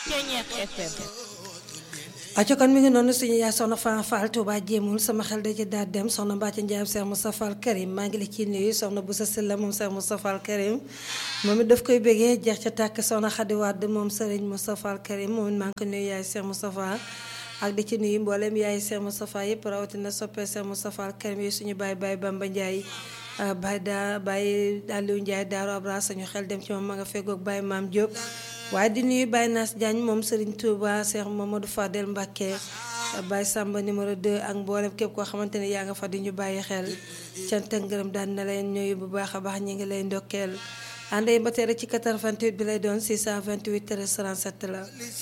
Ceñeex FM aco kon mi ngi noonu suñu yaay soxna Fane Fall Touba jéemul sama xel da ci daal dem soxna Mbacke Ndiaye Cheikh Moustapha Al Karim maa ngi la ciy nuyu soxna Boussa Sylla moom Cheikh Moustapha Al Karim moom it daf koy bégee jeex ca tàkk soxna Khady Wade moom Serigne Moustapha Al Karim moom it maa ngi ko nuyu yaay Cheikh Moustapha ak di ci nuyu mboolem yaay Cheikh Moustapha yëpp rawatina soppee Cheikh Moustapha Al Karim yi suñu baay baay Bamba Ndiaye baay daa baay Aliou Ndiaye Daaru Abra suñu xel dem ci moom ma nga feggoog baay Maam Diop waaye di nuyu Baye Nass Diagne moom Serigne Touba Cheikh Mamadou Fadel Mbacké Baye Samba numéro 2 ak mboolem képp koo xamante ne yaa nga fa di ñu bàyyi xel cant ak ngërëm daan na leen nuyu bu baax a baax ñu ngi lay ndokkeel ànd ba tey rek ci 88 bi lay doon 628 13 37 la.